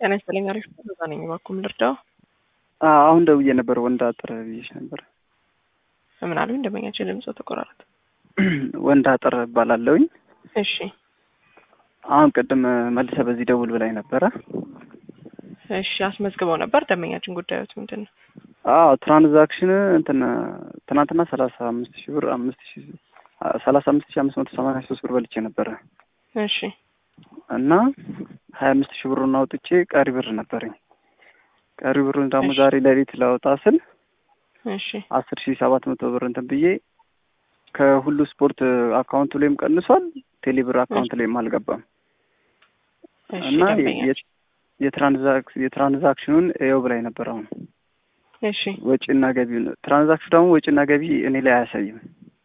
ጤና ይስጥልኝ። አሪፍ በዛ ነኝ። እባክዎ ምን ልርዳው? አሁን ደውዬ ነበር። ወንድ አጥር ብዬሽ ነበር። ምን አሉኝ? ደንበኛችን ድምጽ ተቆራረጠ። ወንድ አጥር እባላለሁኝ። እሺ አሁን ቅድም መልሰ በዚህ ደውል ብላኝ ነበረ። እሺ አስመዝግበው ነበር። ደንበኛችን ጉዳዮት ምንድን ነው? አዎ ትራንዛክሽን እንትን ትናንትና ሰላሳ አምስት ሺህ ብር አምስት ሺህ ሰላሳ አምስት ሺህ አምስት መቶ ሰማንያ ሶስት ብር በልቼ ነበረ እሺ እና ሀያ አምስት ሺህ ብሩን አውጥቼ ቀሪ ብር ነበረኝ። ቀሪ ብሩን ደግሞ እሺ። ዛሬ ሌሊት ላወጣ ስል እሺ አስር ሺህ ሰባት መቶ ብር እንትን ብዬ ከሁሉ ስፖርት አካውንቱ ላይም ቀንሷል፣ ቴሌብር አካውንት ላይም አልገባም እሺ እና ደንበኛችን የ- የትራንዛክ- የትራንዛክሽኑን ይኸው ብላኝ ነበር። አሁን እሺ ወጪና ገቢውን ትራንዛክሽኑ ደግሞ ወጪና ገቢ እኔ ላይ አያሳይም።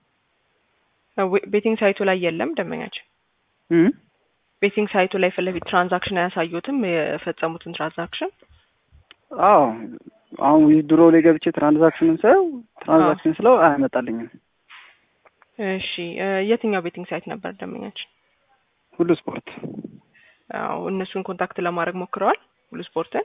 ዌ- ቤቲንግ ሳይቱ ላይ የለም ደንበኛችን እም? ቤቲንግ ሳይቱ ላይ ፊት ለፊት ትራንዛክሽን አያሳዩትም የፈጸሙትን ትራንዛክሽን አዎ አሁን ዊዝድሮ ላይ ገብቼ ትራንዛክሽኑን ሳየው ትራንዛክሽን ስለው አያመጣልኝም። እሺ እ፣ የትኛው ቤቲንግ ሳይት ነበር ደንበኛችን? ሁሉ ስፖርት አዎ እነሱን ኮንታክት ለማድረግ ሞክረዋል ሁሉ ስፖርትን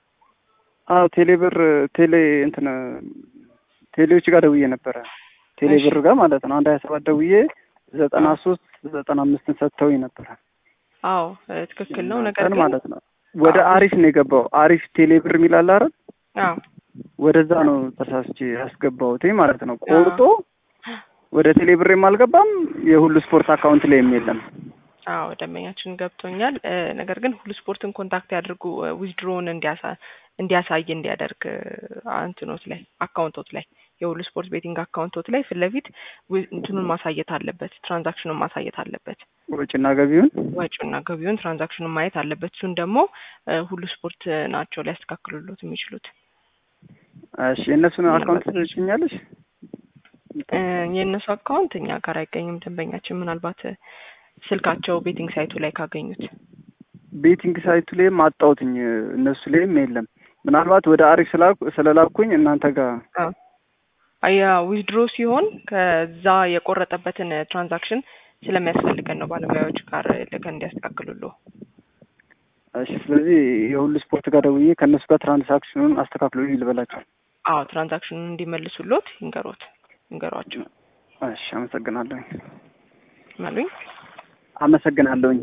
አዎ ቴሌብር ቴሌ እንትን ቴሌዎች ጋር ደውዬ ነበረ። ቴሌብር ጋር ማለት ነው። አንድ ሀያ ሰባት ደውዬ ዘጠና ሶስት ዘጠና አምስትን ሰጥተውኝ ነበረ አዎ እ፣ ትክክል ነው ነገር እናንተን ግን ማለት ነው። ወደ አዎ። አሪፍ ነው የገባው። አሪፍ ቴሌብር የሚል አለ አይደል? አዎ ወደዛ ነው ተሳስቼ ያስገባሁት ማለት ነው። ቆርጦ ወደ ቴሌብሬም አልገባም። የሁሉ ስፖርት አካውንት ላይም የለም። አዎ ደንበኛችን ገብቶኛል። እ፣ ነገር ግን ሁሉ ስፖርትን ኮንታክት ያድርጉ ዊዝድሮውን እንዲያሳ እንዲያሳይ እንዲያደርግ እ፣ እንትኖት ላይ አካውንቶት ላይ የሁሉ ስፖርት ቤቲንግ አካውንቶት ላይ ፊት ለፊት ዊ- እንትኑን ማሳየት አለበት፣ ትራንዛክሽኑን ማሳየት አለበት። ወጪና ገቢውን ወጪውና ገቢውን ትራንዛክሽኑን ማየት አለበት። እሱን ደግሞ እ፣ ሁሉ ስፖርት ናቸው ሊያስተካክሉሎት የሚችሉት። እሺ፣ የእነሱን ምንም አካውንት ማለት ትልጭኛለሽ? እ፣ የእነሱ አካውንት እኛ ጋር አይገኝም። ደንበኛችን ምናልባት እ፣ ስልካቸው ቤቲንግ ሳይቱ ላይ ካገኙት ቤቲንግ ሳይቱ ላይም አጣሁትኝ። እነሱ ላይም የለም። ምናልባት ወደ አሪፍ ስላኩ ስለላኩኝ እናንተ ጋር አያ ዊዝድሮ ሲሆን ከዛ የቆረጠበትን ትራንዛክሽን ስለሚያስፈልገን ነው ባለሙያዎች ጋር ልከን እንዲያስተካክሉሉ። እሺ። ስለዚህ የሁሉ ስፖርት ጋር ደውዬ ከእነሱ ጋር ትራንሳክሽኑን አስተካክሎ ልበላቸው። አዎ ትራንዛክሽኑን እንዲመልሱሎት ይንገሮት ይንገሯቸው እሺ፣ አመሰግናለሁኝ። መሉኝ። አመሰግናለሁኝ።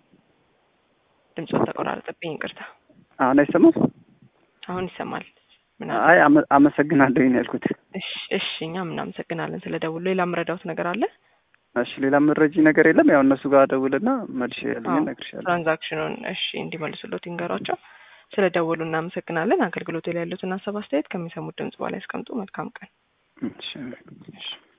ድምፆት ተቆራረጠብኝ፣ ይቅርታ። አሁን አይሰማም? አሁን ይሰማል። ምን አይ አመ- አመሰግናለሁኝ ነው ያልኩት። እሺ፣ እሺ እኛም እናመሰግናለን ስለ ደውሉ። ሌላ የምረዳውት ነገር አለ? እሺ፣ ሌላ መረጂ ነገር የለም። ያው እነሱ ጋር ደውልና መልሼ ያለኝ አዎ፣ እነግርሻለሁ። ትራንዛክሽኑን እሺ እንዲመልሱሎት ይንገሯቸው። ስለ ደወሉ እናመሰግናለን። አገልግሎት ላይ ያሉትን ሀሳብ አስተያየት ከሚሰሙት ድምጽ በኋላ ያስቀምጡ። መልካም ቀን። እሺ። እሺ